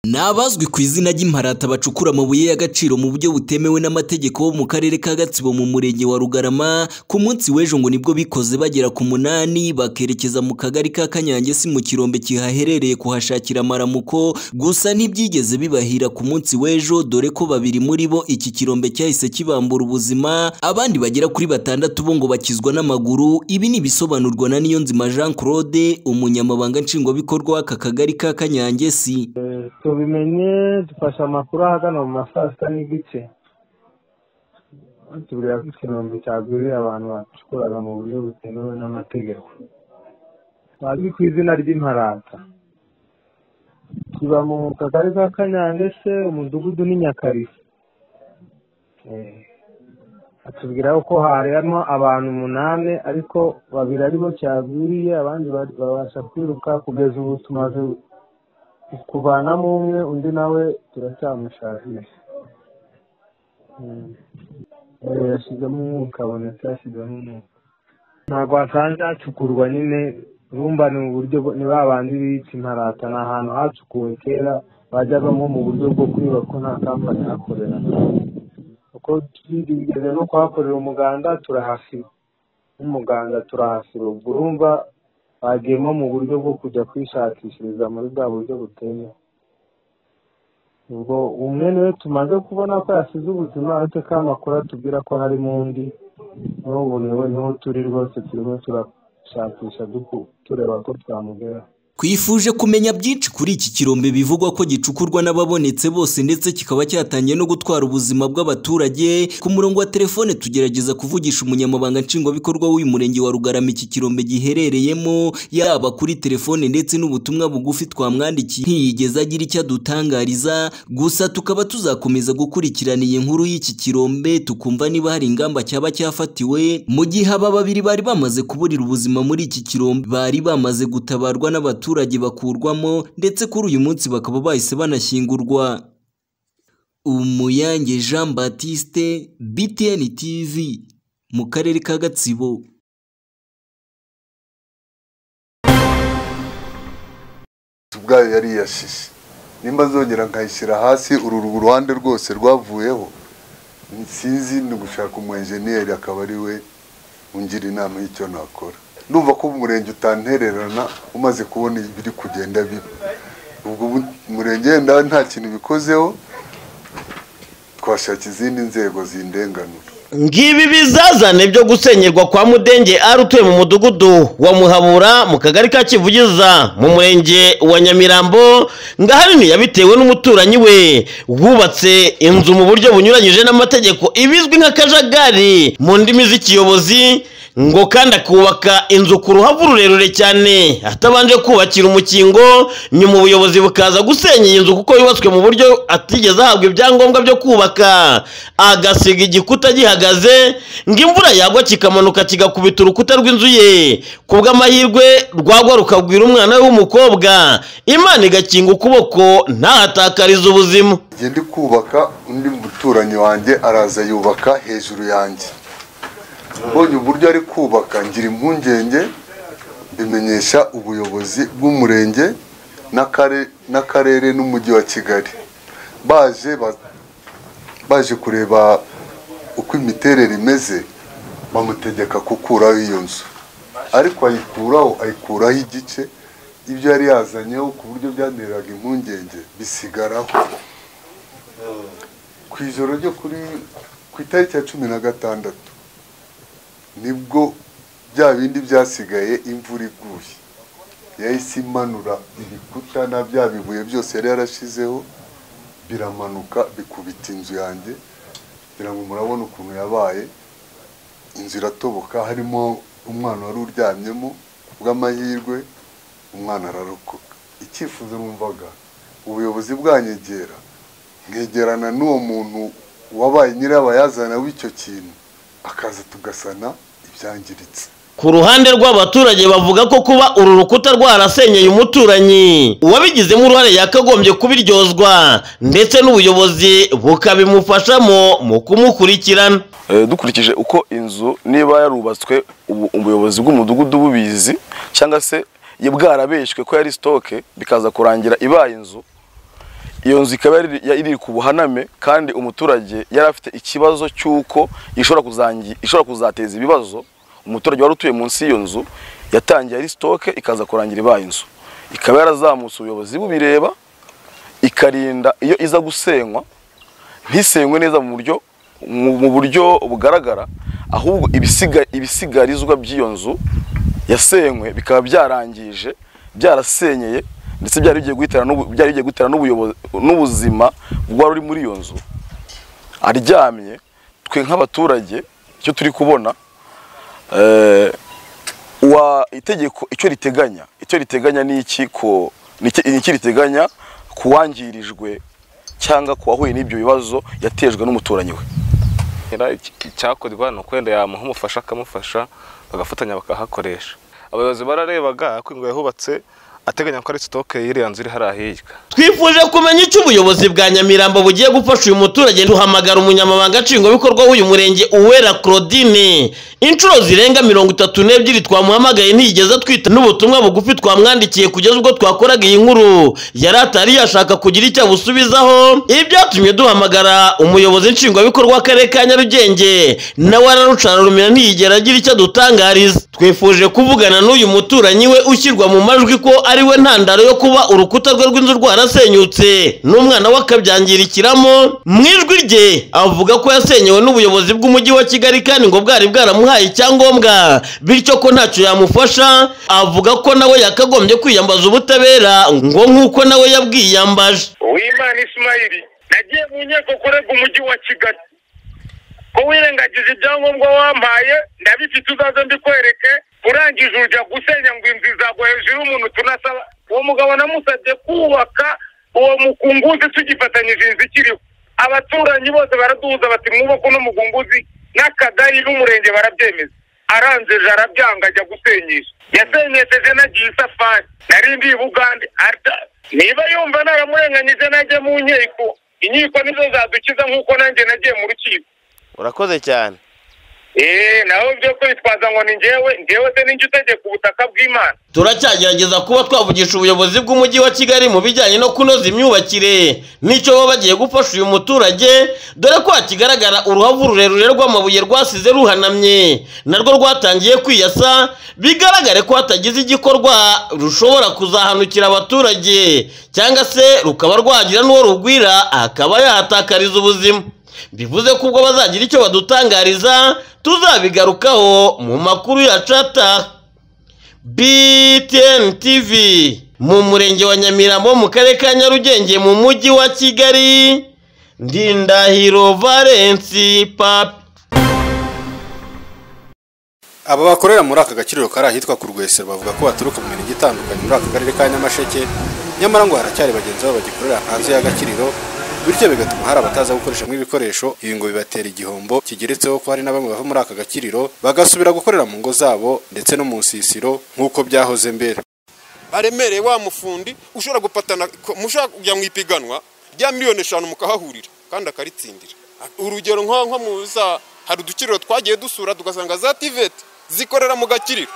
Ni abazwi ku izina ry'imparata bacukura amabuye y'agaciro mu buryo butemewe n'amategeko bo mu karere ka Gatsibo mu murenge wa Rugarama, ku munsi w'ejo ngo nibwo bikoze bagera ku munani bakerekeza mu kagari ka Kanyangesi mu kirombe kihaherereye kuhashakira amaramuko, gusa ntibyigeze bibahira ku munsi w'ejo dore ko babiri muri bo iki kirombe cyahise kibambura ubuzima, abandi bagera kuri batandatu bo ngo bakizwa n'amaguru, ibi ni ibisobanurwa na Niyonzima Jean Claude, umunyamabanga nshingwabikorwa w'aka kagari ka Kanyangesi. tubimenye dufashe amakuru ahagana mu ma saa sita n'igice batubwira ko ikirombe cyagwiriye abantu bacukuraga mu buryo butemewe n'amategeko bazwi ku izina ry'imparata kiba mu kagari ka kanyange se umudugudu ni nyakarisa batubwira ko hari harimo abantu umunani ariko babiri aribo cyagwiriye abandi babasha kwiruka kugeza ubu tumaze kuvanamo umwe undi nawe turacyamushakisha yashyizemo umwuka abonetse yashyizemo umwuka ntabwo hasanze hacukurwa nyine urumva ni mu buryo ni babandi bica imparata ni ahantu hacukuwe kera bajyagamo mu buryo bwo kwiba ko nta kampani hakorera kuko twigeze no kuhakorera umuganda turahasiba n'umuganda turahasiba ubwo urumva bagiyemo mu buryo bwo kujya kwishakishiriza muri bwa buryo buteye ubwo umwe niwe tumaze kubona ko yasize ubuzima ariko ko amakuru atubwira ko harimo undi n'ubu niwe niho turi rwose turimo turashakisha tureba ko twamugeraho Twifuje kumenya byinshi kuri iki kirombe bivugwa ko gicukurwa n'ababonetse bose ndetse kikaba cyatangiye no gutwara ubuzima bw'abaturage. Ku murongo wa telefone tugerageza kuvugisha umunyamabanga nshingwabikorwa w'uyu murenge wa Rugarama iki kirombe giherereyemo, yaba kuri telefone ndetse n'ubutumwa bugufi twamwandikiye ntiyigeze agira icyo adutangariza. Gusa tukaba tuzakomeza gukurikirana iyi nkuru y'iki kirombe tukumva niba hari ingamba cyaba cyafatiwe, mu gihe aba babiri bari bamaze kuburira ubuzima muri iki kirombe bari bamaze gutabarwa n'abaturage abaturage bakurwamo ndetse kuri uyu munsi bakaba bahise banashyingurwa umuyange jean batiste btn tv mu karere ka gatsibo ubwayo yari iyashishe nimba zongera nkayishyira hasi uru ruhande rwose rwavuyeho sinzi ni gushaka umwenjeniyeri akaba ari we ungira inama y'icyo nakora numva ko umurenge utantererana umaze kubona ibiri kugenda bibi ubwo umurenge wenda nta kintu bikozeho twashaka izindi nzego zindenganura ngibi bizazane byo gusenyerwa kwa mudenge ari utuye mu mudugudu wa muhabura mu kagari ka kivugiza mu murenge wa nyamirambo ngahanini yabitewe n'umuturanyi we wubatse inzu mu buryo bunyuranyije n'amategeko ibizwi nk'akajagari mu ndimi z'ikiyobozi ngo kandi akubaka inzu ku ruhavu rurerure cyane atabanje kubakira umukingo nyuma ubuyobozi bukaza gusenya iyi nzu kuko yubatswe mu buryo atigeze ahabwa ibyangombwa byo kubaka agasiga igikuta gihagaze gihagaze ngo imvura yagwa kikamanuka kigakubita urukuta rw'inzu ye ku bw'amahirwe rwagwa rukabwira umwana w'umukobwa imana igakinga ukuboko ntahatakarize ubuzima ndi kubaka undi muturanyi wanjye araza yubaka hejuru yanjye mbonye uburyo ari kubaka ngira impungenge bimenyesha ubuyobozi bw'umurenge n'akarere n'umujyi wa kigali baje baje kureba uko imiterere imeze bamutegeka gukuraho iyo nzu ariko ayikuraho ayikuraho igice ibyo yari yazanyeho ku buryo byanteraga impungenge bisigaraho ku ijoro ryo kuri ku itariki ya cumi na gatandatu nibwo bya bindi byasigaye imvura iguye yahise imanura ibikuta na bya bibuye byose yari yarashizeho biramanuka bikubita inzu yanjye kugira ngo murabone ukuntu yabaye inzu iratoboka harimo umwana wari uryamyemo bw'amahirwe umwana ararokoka icyifuzo numvaga ubuyobozi bwanyegera nkegerana n'uwo muntu wabaye nyirabayazana w'icyo kintu akaza tugasana ibyangiritse ku ruhande rw'abaturage bavuga ko kuba uru rukuta rwarasenyeye umuturanyi uwabigizemo uruhare yakagombye kubiryozwa ndetse n'ubuyobozi bukabimufashamo mu kumukurikirana dukurikije uko inzu niba yarubatswe ubuyobozi bw'umudugudu bubizi cyangwa se bwarabeshywe ko yari sitoke bikaza kurangira ibaye inzu iyo nzu ikaba yari iri ku buhaname kandi umuturage yari afite ikibazo cy'uko ishobora kuzangi- ishobora kuzateza ibibazo umuturage wari utuye munsi y'iyo nzu yatangiye ari sitoke ikaza kurangira ibaye inzu ikaba yarazamutse ubuyobozi bubireba ikarinda iyo iza gusenywa ntisenywe neza mu buryo mu mu buryo bugaragara ahubwo ibisiga- ibisigarizwa by'iyo nzu yasenywe bikaba byarangije byarasenyeye ndetse byari bigiye guhitana n'ubu- byari bigiye guhitana n'ubuyobozi- n'ubuzima bwari uri muri iyo nzu aryamye twe nk'abaturage icyo turi kubona eh, wa itegeko icyo riteganya icyo riteganya ni iki ko ni iki ni iki riteganya ku wangirijwe cyangwa ku wahuye n'ibyo bibazo yatejwe n'umuturanyi we Era iki- icyakorwa ni ukwenda yamuha umufasha akamufasha bagafatanya bakahakoresha abayobozi bararebaga ko ingo yahubatse ateganya ko ari sitoke y'iriya nzu iri hariya hirya twifuje kumenya icyo ubuyobozi bwa nyamirambo bugiye gufasha uyu muturage duhamagara umunyamabanga nshingwabikorwa w'uyu murenge uwera claudine inshuro zirenga mirongo itatu n'ebyiri twamuhamagaye ntiyigeze atwita n'ubutumwa bugufi twamwandikiye kugeza ubwo twakoraga iyi nkuru yari atari yashaka kugira icyo abusubizaho ibi byatumye duhamagara umuyobozi nshingwabikorwa w'akarere ka nyarugenge nawe ararucara rumira ntiyigera agira icyo adutangariza twifuje kuvugana n'uyu muturanyi we ushyirwa mu majwi ko ari we ntandaro yo kuba urukuta rwe rw'inzu rwarasenyutse n'umwana we akabyangirikiramo mu ijwi rye avuga ko yasenyewe n'ubuyobozi bw'umujyi wa kigali kandi ngo bwari bwaramuhaye icyangombwa bityo ko ntacyo yamufasha avuga ko nawe yakagombye kwiyambaza ubutabera ngo nk'uko nawe yabwiyambaje uwimana isimayiri nagiye mu nkiko kurega umujyi wa kigali ko wirengagiza ibyangombwa wampaye ndabifite uzaze mbikwereke urangije ujya gusenya ngo inzu izagwa hejuru y'umuntu tunasaba uwo mugabo namusabye kubaka uwo mukunguzi tugifatanyije inzu ikiriho abaturanyi bose baraduhuza bati mwubake uno mugunguzi n'akagari n'umurenge barabyemeza aranzeje arabyanga ajya gusenyesha yasenyesheje nagiye isafari nari ndi i bugande Arda- niba yumva naramurenganyije najya mu nkiko inkiko nizo zadukiza nk'uko nanjye nagiye mu rukiko urakoze cyane eee nawe byo kwitwaza ngo ni njyewe njyewe se n'injye utegeka ubutaka bw'imana turacyagerageza kuba twavugisha ubuyobozi bw'umujyi wa kigali mu bijyanye no kunoza imyubakire n'icyo baba bagiye gufasha uyu muturage dore ko hakigaragara uruhavu rurerure rw'amabuye rwasize ruhanamye narwo rwatangiye kwiyasa bigaragare ko hatagize igikorwa rushobora kuzahanukira abaturage cyangwa se rukaba rwagira n'uwo rugwira akaba yahatakariza ubuzima bivuze ko ubwo bazagira icyo badutangariza tuzabigarukaho mu makuru ya cata BTN TV mu murenge wa Nyamirambo mu karere ka Nyarugenge mu mujyi wa Kigali Ndindahiro Valence Papi Aba bakorera muri aka gaciro kari ahitwa ku Rwesero bavuga ko baturuka mu mirenge itandukanye muri aka karere ka Nyamasheke nyamara ngo haracyari bagenzi babo bagikorera hanze y'agaciro bityo bigatuma hari abataza gukoresha muri ibikoresho ibi ngo bibatera igihombo kigeretseho ko hari na bamwe bava muri aka gaciro bagasubira gukorera mu ngo zabo ndetse no mu nsisiro nk'uko byahoze mbere aremereye wa mufundi ushobora gupatana ko- mushobora kujya mu ipiganwa rya miliyoni eshanu mukahahurira kandi akaritsindira urugero nko nko muza hari udukiriro twagiye dusura tugasanga za tiveti zikorera mu gakiriro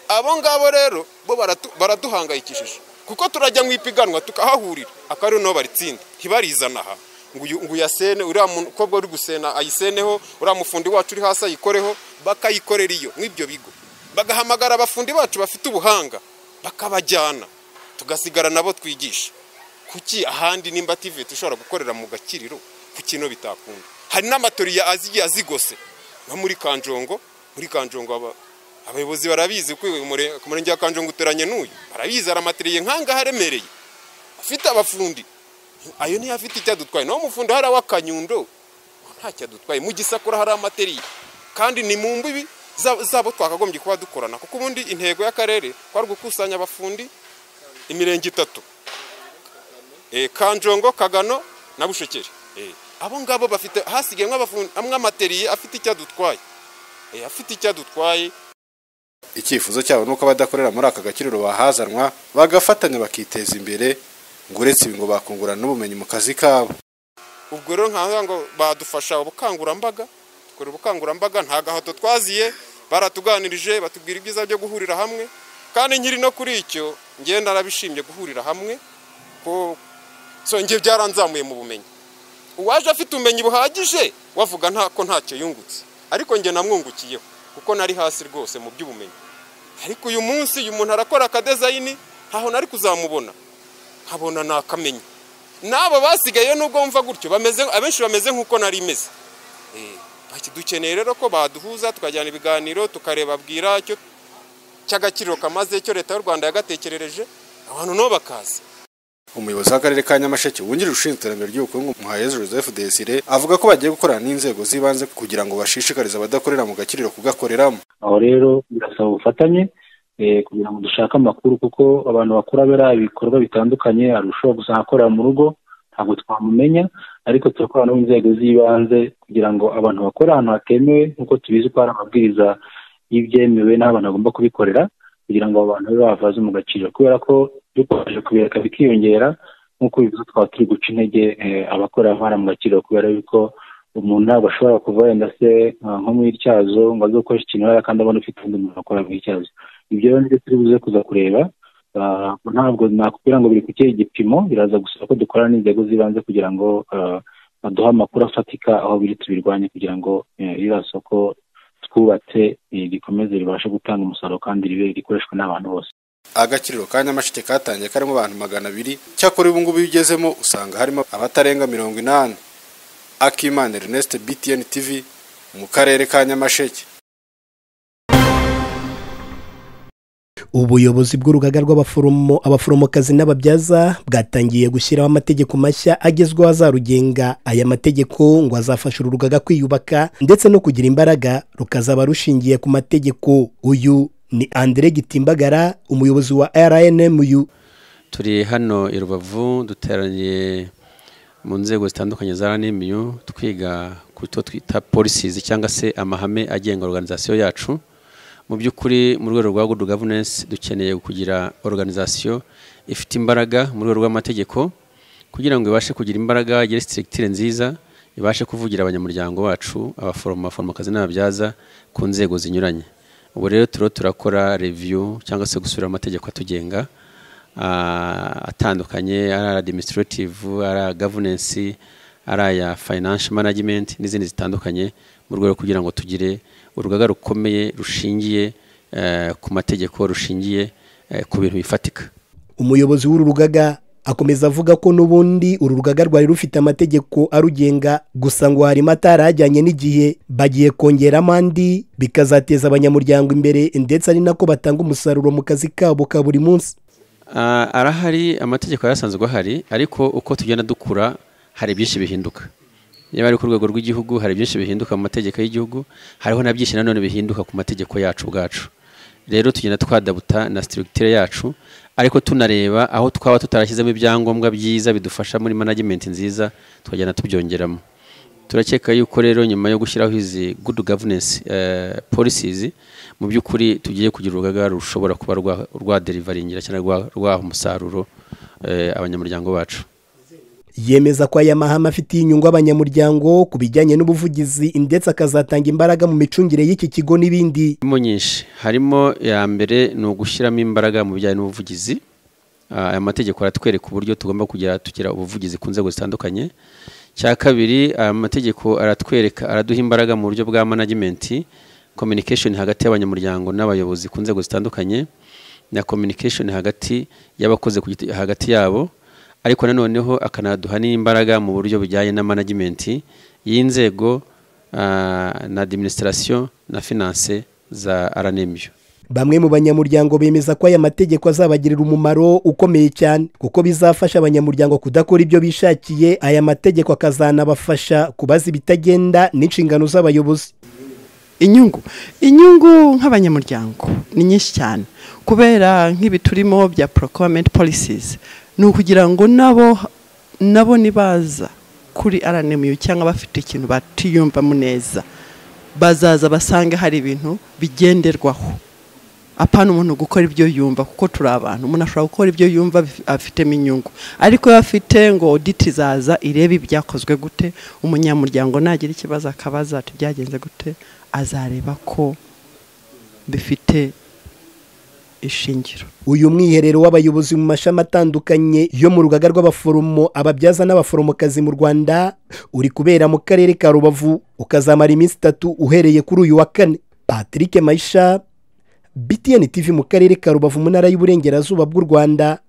abo ngabo rero bo baratu- baraduhangayikishije kuko turajya mu ipiganwa tukahahurira akarere nabo baritsinda ntibarizana aha ngo uyu- ngo uyasene uriya mukobwa uri gusena ayiseneho uriya mufundi wacu uri hasi ayikoreho bakayikorera iyo nk'ibyo bigo bagahamagara abafundi bacu bafite ubuhanga bakabajyana tugasigara nabo twigisha kuki ahandi nimba tive dushobora gukorera mu gakiriro ku kintu bitakunda hari n'amatoriya azigiye azigose nko muri kanjongo muri kanjongo aba- abayobozi barabizi ko uyu mure- ku murenge wa kanjongo uteranye n'uyu barabizi hari amateriye nk'angaha aremereye afite abafundi ayo niyo afite icyo adutwaye naho umufundi hari aw'akanyundo ntacyo adutwaye mu gisakura hari amateriye kandi ni mu mbibi za- zabo twakagombye kuba dukorana kuko ubundi intego y'akarere kwari gukusanya abafundi imirenge itatu Eh, kanjongo kagano na bushekeri Eh, abo ngabo bafite hasigayemo abafundi amwe amateriye afite icyo adutwaye Eh, afite icyo adutwaye icyifuzo cyabo nuko abadakorera muri aka gaciro bahazanwa bagafatanya bakiteza imbere ngo uretse ibi ngo bakungurana n'ubumenyi mu kazi kabo ubwo rero nkavuga ngo badufasha ubukangurambaga dukora ubukangurambaga nta gahato twaziye baratuganirije batubwira ibyiza byo guhurira hamwe kandi nkiri no kuri icyo ngenda narabishimye guhurira hamwe ko so njye byaranzamuye mu bumenyi uwaje afite ubumenyi buhagije wavuga nta ko ntacyo yungutse ariko njye namwungukiyeho kuko nari hasi rwose mu by'ubumenyi ariko uyu munsi uyu muntu arakora akadezayini ntaho nari kuzamubona nkabona nakamenya n'abo basigaye nubwo mva gutyo bameze abenshi bameze nk'uko nari meze Eh, bati dukeneye rero ko baduhuza tukajyana ibiganiro tukareba bwira cyo cy'agaciro kamaze cyo leta y'u rwanda yagatekerereje abantu nabo bakaza umuyobozi w'akarere ka nyamasheke wungirije ushinzwe iterambere ry'ubukungu muhayezu joseph desire avuga ko bagiye gukorana n'inzego z'ibanze kugira ngo bashishikarize abadakorera mu gakiriro kugakoreramo aho rero bigasaba ubufatanye eh, kugira ngo dushake amakuru kuko abantu bakuru abera ibikorwa bitandukanye hari ushobora gusa akorera mu rugo ntabwo twamumenya ariko turakorana no mu nzego z'ibanze kugira ngo abantu bakore ahantu hatemewe nk'uko tubizi ko hari amabwiriza y'ibyemewe n'aho abantu bagomba kubikorera kugira ngo abo bantu babe bavaze mu gaciro kubera ko dukomeje kubireka bikiyongera nk'uko bivuze twaba turi guca intege eh, abakorera hano mu gaciro kubera yuko umuntu ntabwo ashobora kuva wenda se nka- nko mu ityazo ngo aze gukoresha ikintu yari kandi abona ufite undi muntu akora mu ityazo ibyo rero nibyo turi buze kuza kureba Ah, ntabwo nakubwira ngo biri ku kihe gipimo biraza gusaba ko dukorana n'inzego z'ibanze kugira ngo ah, baduhe amakuru afatika aho biri tubirwanye kugira ngo eh, ririya soko twubatse eh, rikomeze ribashe gutanga umusaruro kandi ribe rikoreshwa n'abantu bose agakiriro ka nyamasheke katangiye karimo abantu magana abiri cyakora ubu ngubu iyo ugezemo usanga harimo abatarenga mirongo inani akimana ernest btn tv mu karere ka nyamasheke ubuyobozi bw'urugaga rw'abaforomo abaforomokazi n'ababyaza bwatangiye gushyiraho amategeko mashya agezweho azarugenga aya mategeko ngo azafasha uru rugaga kwiyubaka ndetse no kugira imbaraga rukazaba rushingiye ku mategeko uyu ni andire gitimbagara umuyobozi wa rnmu turi hano i rubavu duteraniye mu nzego zitandukanye za ranimiyu twiga ku cyo twita polisizi cyangwa se amahame agenga organizasiyo yacu mu by'ukuri mu rwego rwa good governance dukeneye kugira organizasiyo ifite imbaraga mu rwego rw'amategeko kugira ngo ibashe kugira imbaraga igire sitiritire nziza ibashe kuvugira abanyamuryango bacu abaforomo abaforomokazi n'ababyaza ku nzego zinyuranye ubu rero turiho turakora reviyu cyangwa se gusubira mu mategeko atugenga ah, atandukanye ari aya administrative ari aya governance ari aya financial management n'izindi zitandukanye mu rwego rwo kugira ngo tugire urugaga rukomeye rushingiye eh, ku mategeko rushingiye eh, ku bintu bifatika umuyobozi w'uru rugaga akomeza avuga ko n'ubundi uru rugaga rwari rufite amategeko arugenga gusa ngo harimo atarajyanye n'igihe bagiye kongeramo andi bikazateza abanyamuryango imbere ndetse ari nako batanga umusaruro mu kazi kabo ka buri munsi Ah, arahari amategeko yarasanzwe ahari ariko uko tugenda dukura hari byinshi bihinduka niba ari ku rwego rw'igihugu hari byinshi bihinduka mu mategeko y'igihugu hariho na byinshi nanone bihinduka ku mategeko yacu ubwacu rero tugenda twadabuta na structure yacu ariko tunareba aho twaba tutarashyizemo ibyangombwa byiza bidufasha muri management nziza tukagenda tubyongeramo turakeka yuko rero nyuma yo gushyiraho izi good governance eh, policies mu by'ukuri tugiye kugira urugaga rushobora kuba rwa- rwaderivaringira cyangwa rwa- rwaha umusaruro eh, abanyamuryango bacu yemeza ko aya mahame afitiye inyungu abanyamuryango ku bijyanye n'ubuvugizi ndetse akazatanga imbaraga mu micungire y'iki kigo n'ibindi harimo nyinshi harimo ya mbere ni ugushyiramo imbaraga mu bijyanye n'ubuvugizi Ah, aya mategeko aratwereka uburyo tugomba kugira tugira ubuvugizi ku nzego zitandukanye cya kabiri aya mategeko aratwereka araduha imbaraga mu buryo bwa management communication hagati y'abanyamuryango n'abayobozi ku nzego zitandukanye na communication hagati y'abakozi ku giti- hagati yabo ariko nanoneho akanaduha n'imbaraga mu buryo bujyanye na management y'inzego ah, na administration na finance za RNMU bamwe mu banyamuryango bemeza ko aya mategeko azabagirira umumaro ukomeye cyane kuko bizafasha abanyamuryango kudakora ibyo bishakiye aya mategeko akazanabafasha kubaza ibitagenda n'inshingano z'abayobozi inyungu inyungu nk'abanyamuryango ni nyinshi cyane kubera nk'ibi turimo bya procurement policies ni ukugira ngo nabo nabo nibaza kuri RNMU cyangga bafite ikintu batiyumvamo neza bazaza basange hari ibintu bigenderwaho apana umuntu gukora ibyo yumva kuko turi abantu umuntu ashobora gukora ibyo yumva bif- afitemo inyungu ariko iyo afite ngo audit izaza irebe ibyakozwe gute umunyamuryango nagira ikibazo akabaza ati byagenze gute azareba ko bifite ishingiro uyu mwiherero w'abayobozi mu mashami atandukanye yo mu rugaga rw'abaforomo ababyaza n'abaforomokazi mu rwanda uri kubera mu karere ka rubavu ukazamara iminsi itatu uhereye kuri uyu wa kane patrick mayisha btn tv mu karere ka rubavu mu ntara y'uburengerazuba bw'u rwanda